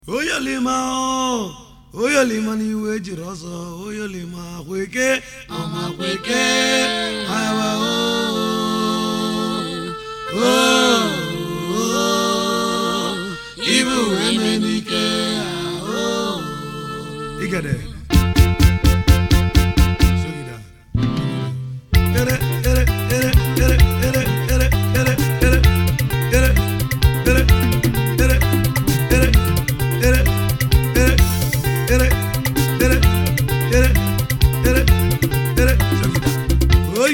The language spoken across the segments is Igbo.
oyolima oyolima n'iwe ejiri ọzọ oyolima kweke ọma kweke awa o ibu weme n'ike igede sogida ere ere ere ere ere ere ere ere ere ere ere ere ere ere ere ere ere ere ere sogida oi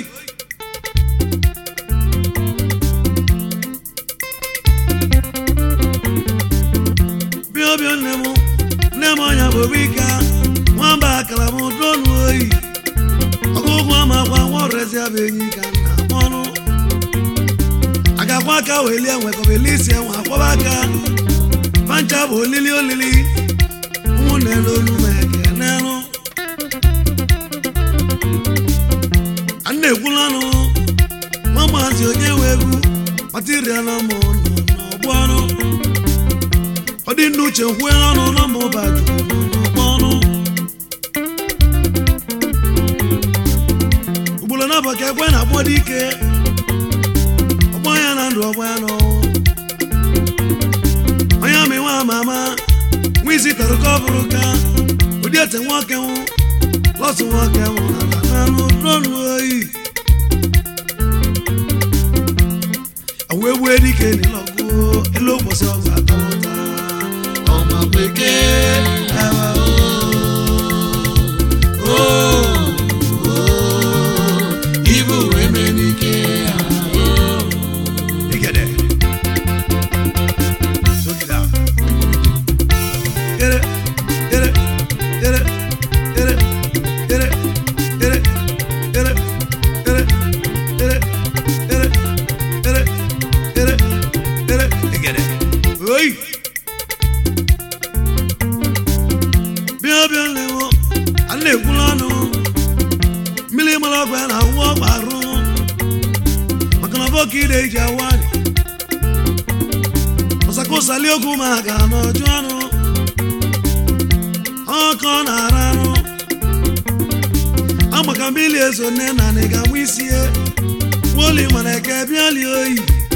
bịa bịa nne m nne m ọnya bụ bika nwamba akara m donu oyi ọgụgụ amakwa nwa ọrụezi abụ enyi ka nna mọnụ agakwa aka welie nwekọbeli isi enwe akwọba aka pancha bụ olili olili ụmụnne n'olu ma ekenenụ a na-ekwulanụ nwa maazị onye nwe egwu matirial mụ nọ n'ọgbọ ọnụ ọ dị ndị uche kwue n'ọnụ na mba ụba juru n'ọgbọ ọnụ ugboro na ka ekwe na-akpọ dị ike ọgbọ ya na ndụ ọgbọ ya n'ọnwụ onye amị nwa ama ama nwa isi tọrọ ka ọ bụrụ ka ụdị ete nwoke nwụ lọsụ nwoke nwụ ala n'anụ n'ọnụ oyi awụ egwu dike n'ịlọgụ elu ụbọchị ọgụ atọmụta ọma bekee awa o o ibu wee mee n'ike ahụ igede sogida ere ere ere ere ere ere ere ere ere ere ere ere ere igede oyi bịa bịa lewo a na-ekwula ọnụ mmiri mara ọgwụ ya na-awụ ọgba arụ maka na bọka ide iji awali ọsakosali okwu ma ga n'ọjụ ọnụ ọkọ na-ara arụ amaka mmiri ezo nne na nị ga-amụ isi ya nwoli mana eke bịali oyi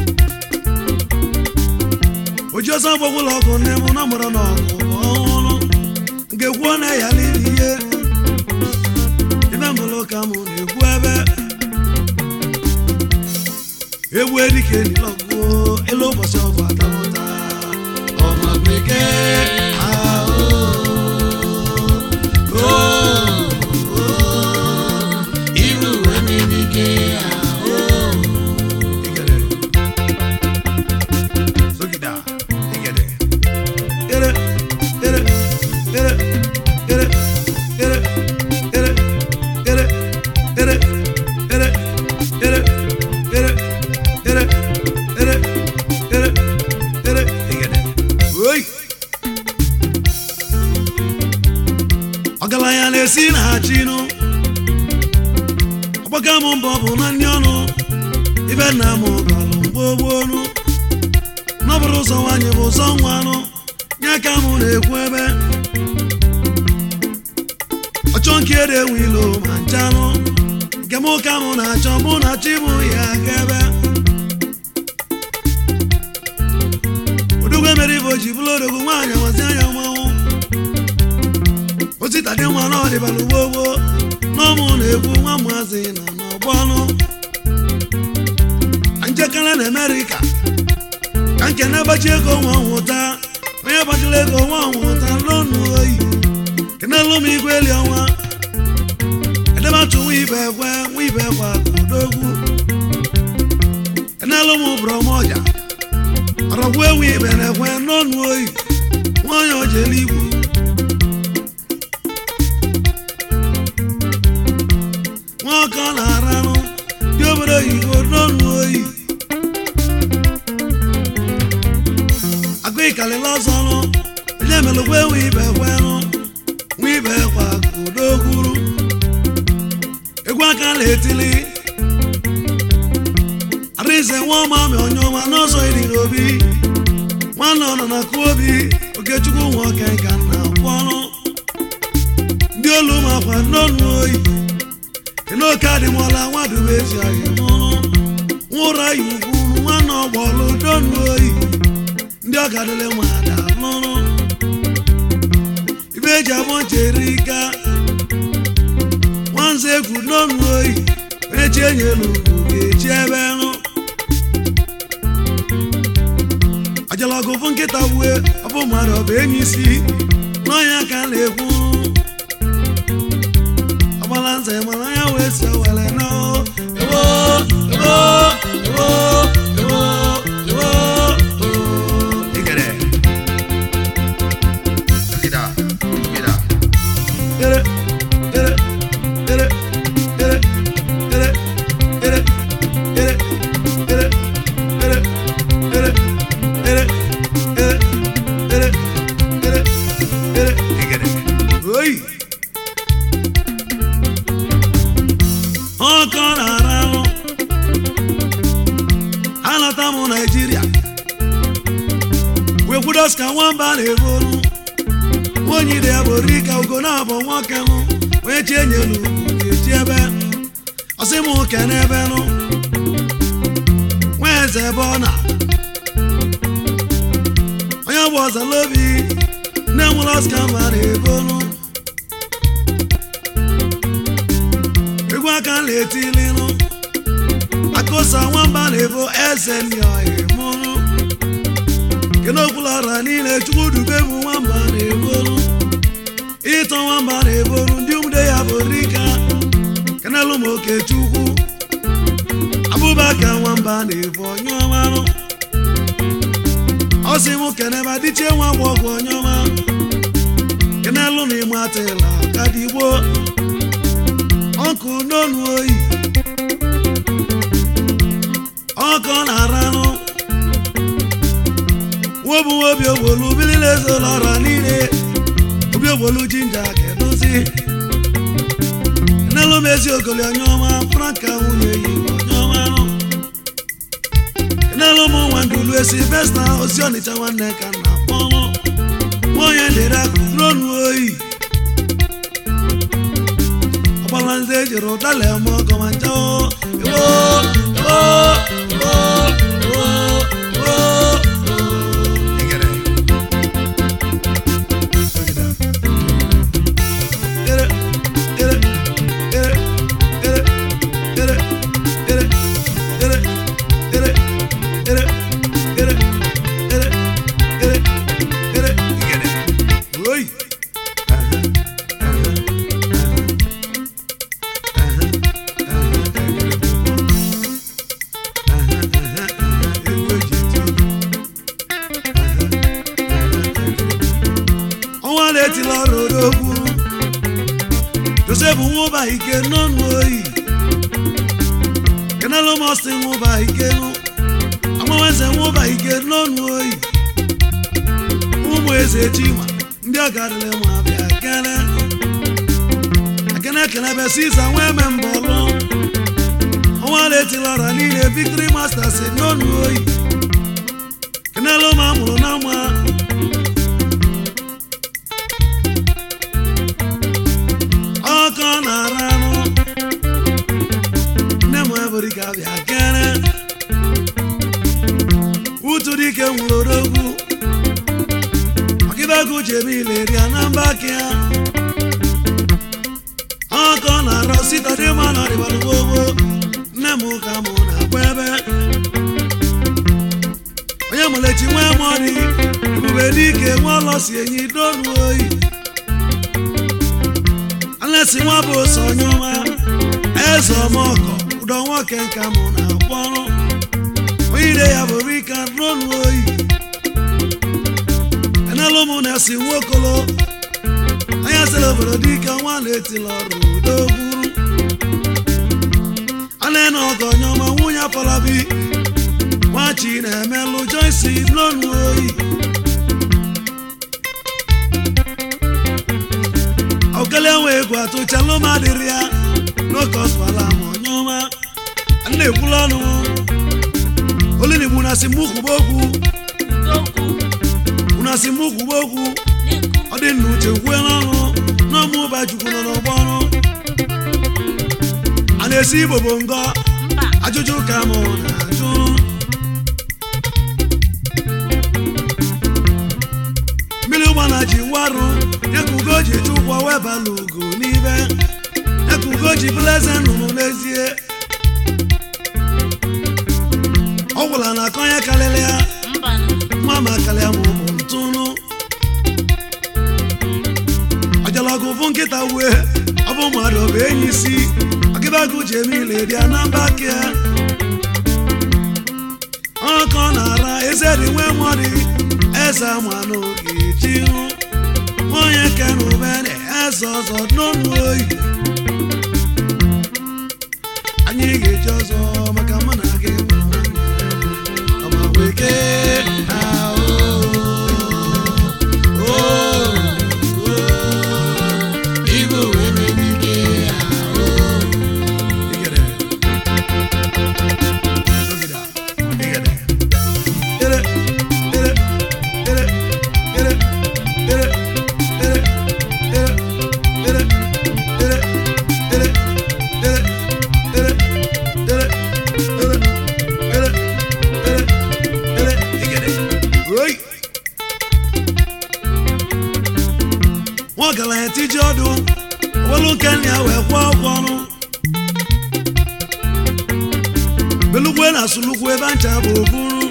oji ọsọ gbagwụlọ ọgụ nne m na mụrụ na ọgụ bụ ọhụrụ nke kwuo na ya lili ihe ife mbụlụ ka mụ na-ekwu ebe egwu edike nilọgụ elu ụbọchị ọgụ atamụta ọma bekee ahụ o o iru emenike ahụ igede sogida igede ere ere ere ere ere ere ere ere ere ere ere ere ere ere ere igede oyi ọgaranya na-esi na ha chinụ ọgbaga m mbọ bụ na ndị ọnụ ibe nna m galụ mgbogbonu n'ọbụrụ ụzọ nwanyị bụ ụzọ nwa anụ nye ka mụ na-ekwu ebe ọchọ nke ede enwe ilo ma nchanụ nke mụ ka mụ na-achọ mụ na chi mụ ya aka ebe odogwu mere ibe o ji bụrụ odogwu nwaanyị amazi anya mmanwụ osita dị nwa n'ọdịbala ugbo gboo n'ọmụ na-ekwu nwa maazị na n'ọgbọ ọnụ njekere na amerịka ka nke na-agbachi ego nwa nwụta onye gbachiri ego nwa nwụta lonu oyi kenelu m igwe eli ọnwa edebatụ nwa ibe ekwe nwa ibe ekwe odogwu kenelu m brọmọja ọrọgwu ewu ibe na-ekwe n'ọnụ oyi nwanyị ojele igwu nwoke ọ na-aranụ dị obodo oyibo n'ọnụ oyi agụ ịkalịla ọzọ nụ onye melụkwa enwe ibe kwenụ nwa ibe kwa kudokwuru egwu aka na-etili arize nwa ọma ma onye ọma n'ọzọ iriri obi nwanne ọ nọ na kụ obi okechukwu nwoke ka na kpọrọ ndị olu makwa n'ọnụ oyi kenoke adịmọla nwadube ezi ahịa mụrụ nwụra ya ugwu nwanne ọgbọlụ donu oyi ndị ọgadịle nwada lụrụ ibe eji abụ nchere ika nwanze egwu n'ọnụ oyi onye chi enyelu ugwu ga-eji ebe rụ ajalọgụ fụ nkịta wue ọbụ mmadụ ọ bụ enyi isi n'ọnya ka a na-ekwu ọgbala nze mara ya wee si were nọ ewo ewo ewo ewo ewo Digere. Gida. Gida. ere ere ere ere ere ere ere ere ere ere ere ere ere ere ere Digere. oyi ọkọ na-ara ahụ anata m naijiria wekwudos ka nwamba na-ebolu onye ide ya bụ rika ugo na-abụ nwoke m onye chi enyelu ugwu ga-eji ebe ọsị m ke n'ebe nụ nwa eze ebe ọ na onye bụ ọzalobi nne m lọska mba na-ebolu egwu aka na-etilinu akụsa nwamba na-ebo eze ndị ọhịa mụrụ kenokwulara niile chukwu dube bụ nwamba na-ebolu ịtọ nwamba na-ebolu ndị umde ya bụ rika kenelu m okechukwu abụbaka nwamba na-ebu onyeọmarụ ọ sị m keneba dịchie nwa gbọgwụ onyeọma kenelu na ịmatịla kadigbo ọkụ n'onu oyi ọkọ na-aranụ nwobu nwobi ogbolu bilile ezolọra niile obi ogbolu jinja kedozi n'elu m ezi ogoli onyeọma franka nwunye yi onyeọma nụ n'elu m nwa ndulu esi vesta osi ọnịcha nwanne ka na akpọnụ nwonye dịrị akụ n'onu oyi ọgbala nze ejiri ụdala eme ọgọ ma ncha o ewo ewo ewo ewo ewo Digere. ere ere ere ere ere ere ere ere ere ere ere ere ere Digere. oyi ọnwa na-etila ọrụ odogwu josef nwụba ike n'ọnụ oyi kenelu mọsị nwụba ike nụ agbanweze nwụba ike n'ọnụ oyi ụmụ eze chima ndị ọgarịrị ma bịa kele ekene kelebe siza nwa eme mbọlụ ọnwa na-etila ọra niile victory masters n'ọnụ oyi kenelu ma amụrụ na mma ọkọ na-ara anụ nne m ebụrụ ka bịa kere utu dike nwụrụ odogwu ọkịbegwu jemile rịa na mba ya ọkọ na-arọ sita dị mma na ọdịbalụ gbogbo nne m ka mụ na-agba ebe onye mụlechi nwee mọni ebube dike nwa ọlọ si enyi donu oyi alesi nwa bụ ose onye ọma eze ọmọkọ ụdọ nwoke nka mụ na-akpọ ọrụ onye ire ya bụ rika n'ọnụ oyi enelu mụ na-esi nwokolo anya sịrị obodo dike nwa na-etila ọrụ udo gwuru ana ọgọ onye ọma nwunye afọlabi nwachi na-emelụ joyce n'ọnụ oyi okele nwe egwu atụchalụ ma dịrị ya n'oke ọsụala ma onye ọma nna ekwula ọnụ olinigbu na si mụ kwuba okwu unu na asị m kwuwe okwu ọ dị nna uche kwue n'ọnụ n'ọmụ ụba chukwu nọ n'ọgbọ ọrụ a na-esi igbo bụ ngọ ajụjụ ka mụ na-ajụ mmiri ụgbana ji warụ dịka ugo ji eche ụgwọ wee bala ugo n'ibe dịka ugo ji bụla eze nnụnụ n'ezie ọ gwụla na akọ ya karịrị ya nwa ma karịa ma ọ bụ ntụnụ ọjọlọgụ bụ nkịta wee ọ bụ mmadụ ọ bụ enyi isi ọgịbagụ ji eme ile dị ya na mba ke ọkọ na-ara eze dị nwe mmadụ eze ama n'oge ji hụ onye kenubere eze ọzọ n'ọnụ oyi anyị ga-eji ọzọ maka mụ na gị bụ ọma weke ahụ igwe wee megide ahụ Igede. Dogida. Igede. Ere, ere, ere, ere, ere, ere, ere, ere, ere, ere, ere, ere, ere, ere, ere, ere, ere, Igede. Oi! nwa ọgaranya tiji ọdụ owelu nke nna ya wee kwụọ ụgwọ ọrụ belugwe na asụlugwu ebe ncha bụ oburu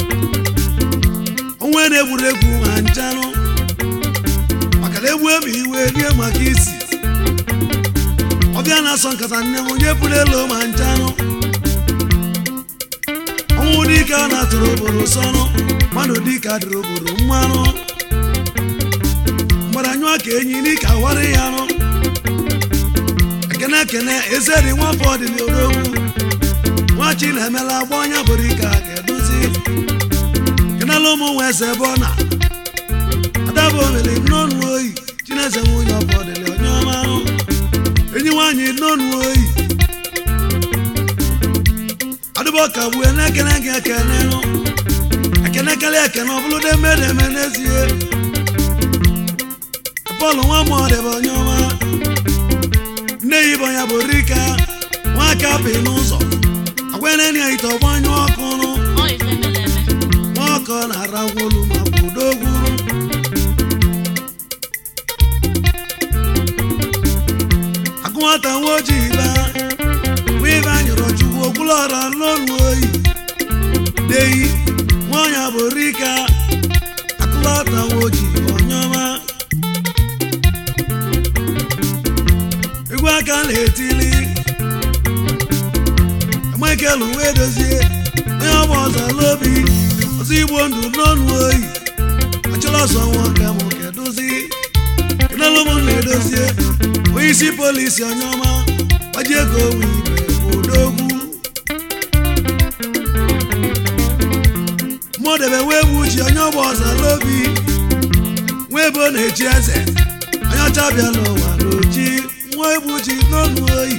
onwe na-egwuru egwu ma nchanụ maka na egwu ebe iwe rie maka isi ọbịa na-asọ nkata nne m onye buru elu ma nchanụ ọnwụ dike a na-atụrụ obodo sọnụ mmadụ dike adịrị obodo mmanụ mgbara anyụọ ka enyi n'ike awara ya nụ ekene ekene eze dị nwafọ dị n'odogwu nwachi na-emela agba ọnya bụrụ ike a ga-edozi kenela ụmụ nwa eze ebe ọ na adabụ omeli nnọnụ oyi chineze nwunye ọbọdịlị onye ọma ahụ enyi nwaanyị nnọnụ oyi adụbọ ka gbue na-ekene gị ekene nụ ekene karịa ekene ọ bụrụ demedeme n'ezie Pọl nwa mọdebe onye ọma nne ya ibe ya bụ rika nwaka bi n'ụzọ agwaneni ya ite ọgbanyụ ọkụ nụ nwaọkọ na-ara ngwolu ma bụ dogwuru agụ nwata nwa ojii ba nwa ibe anyụrụ chukwu okwulọra n'olu oyi deyi nwaọnya bụ rika akụlọta nwa ojii onye ọma egwu aka na-etili Michael wee dozie onye ọgba ọzọ n'obi ọzọ igbo ndụ n'ọnụ oyi achọrọ ọsọ nwa ka mụ kedozi kenelu m na-edozie onye isi polisi onye ọma gbaji ego owe ibe bụ odogwu mụdebe wee bụ uchi onye ọgba ọzọ n'obi nwa ebe ọ na-echi eze onye ọcha bịa n'ụwa n'oji nwa ebu ji n'ọnụ oyi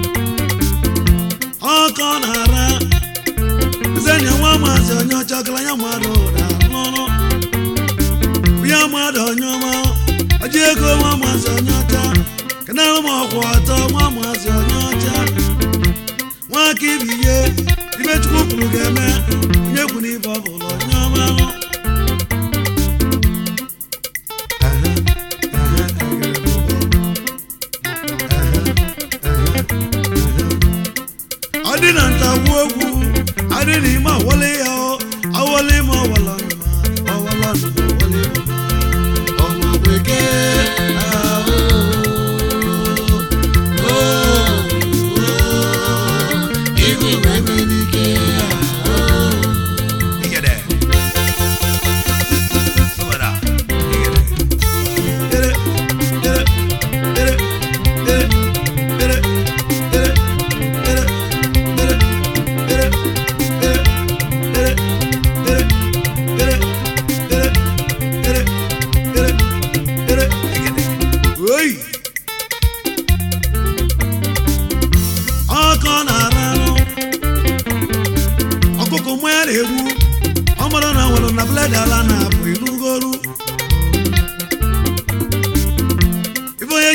ọkọ na-ara ezenya nwa maazị onye ọcha ọgaranya mmadụ na n'ọrụ ya mmadụ onye ọma ọji ego nwa maazị onye ọcha kenara m ọkwụ ọtọ nwa maazị onye ọcha nwa aka ibi ihe ibe chukwu kwuru ga-eme onye kwuru ibe ọ bụla onye ọma ahụ ọ dị na ntagbu ogwu adị n'ime awọle ya awọle ma ọwala nụma ọwala nụma ọwọle ma ọma bekee ahụ igwe wee melike Igede. Sobada. Igede. ere ere ere ere ere ere ere ere ere ere ere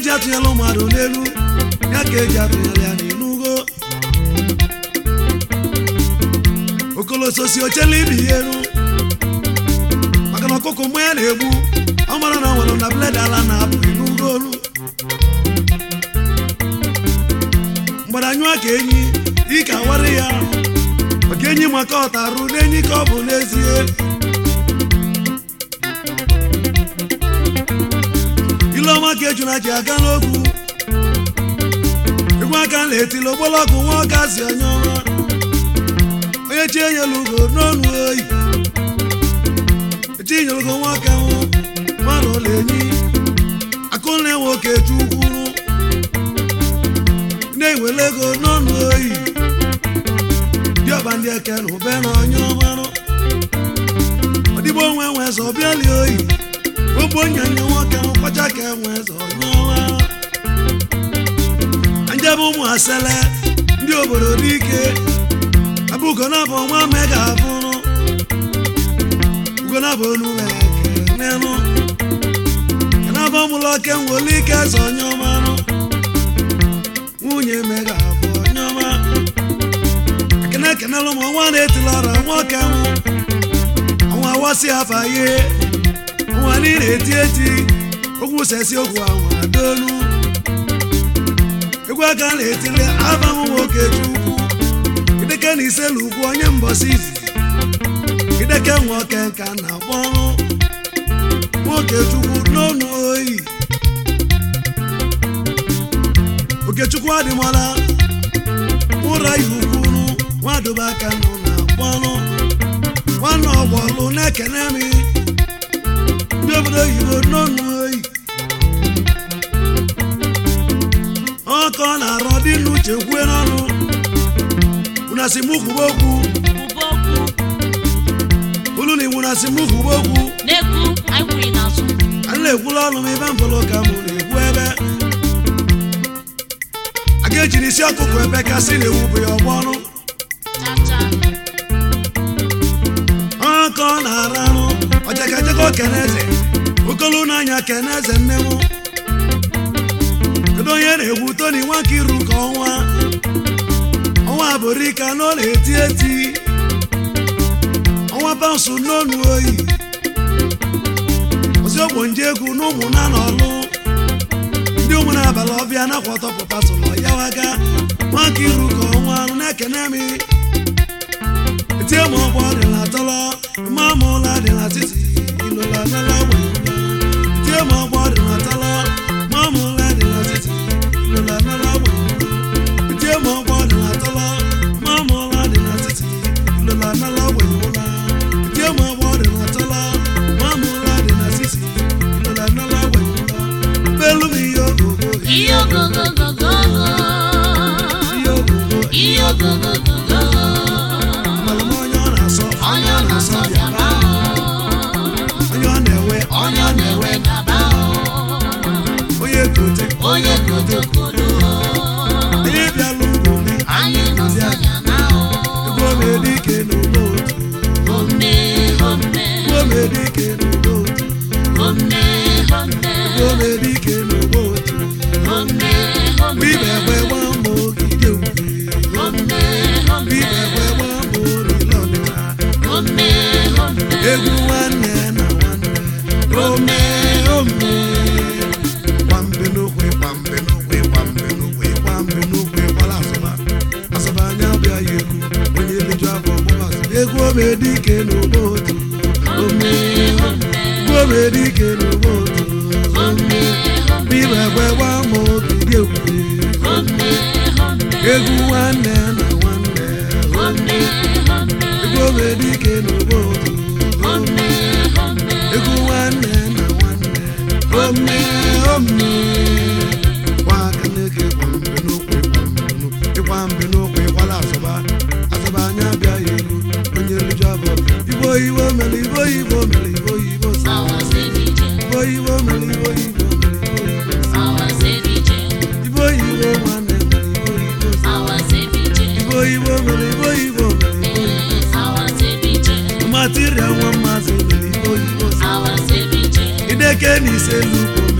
eji atụnyela mmadụ n'elu ya ka eji atụnyela ya n'inugo okolososi ochela ibi ya elu maka na ọkụkọ mgbe ya na-egbu ọ mara na ọ nwere na bled ala na-apụ inugo olu mgbadanyụa ka enyi ike awara ya maka enyi maka ọtarụ n'enyi ka ọ bụ n'ezie ileọma ka ejuna ji aga n'ogwu egwu aka na-etili ogbolọgwụ nwa ọga si onye ọma onye chi enyela ugo n'ọnụ oyi echi nyere ugo nwoke nwụ mmanụ ụlọ enyi akụnne nwoke chukwuru na-ewele ego n'ọnụ oyi diọba ndị eke na ube na onye ọmarụ ọdịgbo onwe nwe zọ bịali oyi ogbo nyanya nwoke nkwacha ka enwe zọ onye ọma njebe ụmụ asele ndị obodo dike abụgonabụ nwa mega abụrụ ugonabụ olule kenenụ kenabụ mụlọ ke nwere ike zọ onye ọmarụ nwunye mega abụ onye ọma ekene ekenelụ m nwa na-etila ọra nwoke nwụ ọnwa awasị afa ihe ọnwa niile eti eti okwu sesi okwu anwa dolu egwu aka na-etili afa m nwoke chukwu ideke na iselu ugwu onye mbọsi izizi ideke nwoke nka na akpọrụ nwoke chukwu n'ọnụ oyi okechukwu adịmọla ụra ya ukwuru nwadobe aka nọ na akpọrụ nwanne ọgbọlụ na-ekene m ndị obodo oyibo n'ọnụ oyi ọkọ na-arọ dị n'uche kwue n'ọnụ unasi mụ kwuba okwu Kwuba okwu olu na iwu nasi mụ kwuba okwu na-ekwu anyị kwuru n'azụ anyị na-ekwula ọnụ m ebe mfọlọ ka mụ na-ekwu ebe a ga-ejiri isi ọkụkọ ebe kasị na-ewubu ya ọgbọ ọnụ chacha ọkọ na-aranụ ọjakajaka keneze okolu n'anya keneze nne m kedu onye na-egwu toni nwakiru ka ọnwa ọnwa bụrika na ọ na-eti eti ọnwa bansụ n'onu oyi ozi ogbo nje egwu na ụmụ na n'ọlụ ndị ụmụ na-abalị ọbịa nakwọtọ pụpatụlọ ya waga nwakiru ka ọnwa nụ na-ekene m etie m ọgbọ dị na tọlọ mma m ụla dị na titi ilola nala weyụla etie m ọgbọ dị na tọlọ mma m ụla dị na titi ilola nala weyụla etie m ọgbọ dị na tọlọ mma m ụla dị na titi ilola nala weyụla etie m ọgbọ dị na tọlọ mma m ụla dị na titi ilola nala weyụla belu m ihe ogogo ihe ogogogogogo ihe ogogo ihe ogogogogo malụ m onye ọ na-asọ onye ọ na-asọ bịaba onye ọ na-ewe onye ọ na-ewe gaba onye kote onye kotokolo onye bịalụ ugwu anyị nọsọ ya na Igwe omedike n'ugbo otu ome ome Igwe omedike n'ugbo otu ome ome Igwe omedike n'ugbo otu ome Mgbe ibe ekwe gba mbọ ogige ukwe ome Mgbe ibe ekwe gba mbọ orile ọdịna ome ome Egwu nwanne na nwanne Ome ome Kwambe n'okwe kwambe n'okwe kwambe n'okwe kwambe n'okwe kwala asụba Asụba anya bịa ya egwu Onye eliju afọ ọgbụgba asụba Egwu omedike n'ugbo otu Ome Igwe omedike n'ugbo otu Ome Bibe ekwe gba mbọ ogige ukwe egwu nwanne na nwanne egwu omedike n'ugbo otu egwu nwanne na nwanne ome ome nwaka na-eke kwambe n'okwe kwambe n'okwe ịkwa mbe n'okwe ịkwala asụba asụba anya bịa ya elu onye liju abụ igbo igbo mere igbo igbo mere igbo igbo sa igbo igbo mere igbo igbo mere igbo igbo sa igbo igbo nwanne mere igbo igbo sa igbo igbo mere igbo igbo mere igbo igbo sa material nwa mmasị mere igbo igbo sa ideke na ise lukwu